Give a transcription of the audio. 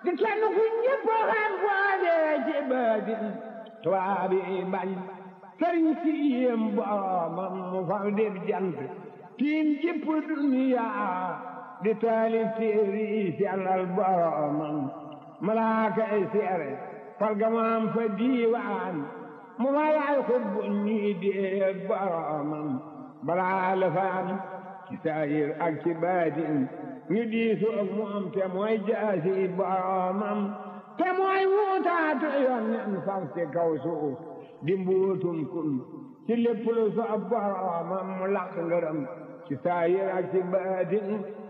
di kenn ku ñëpp xam boole ci baatin tubaab yi bañ sëriñ si yéem boromam mu fal def jant tiim jëpp duniya di taalif téere yi sellal boromam malaaka yi seere fal gamaam fa diiwaan mu malaay xutbu ñuy déeg boromam balaa la fa am ci saayir ak ci baatin ñu diisu ak moom te mooy jaasi boromam te mooy wuutaatu yoon nen far ci kaw suuf di mbuutum kun ci lépp lu soob boromam mu laq ngërëm ci saayir ak ci baatin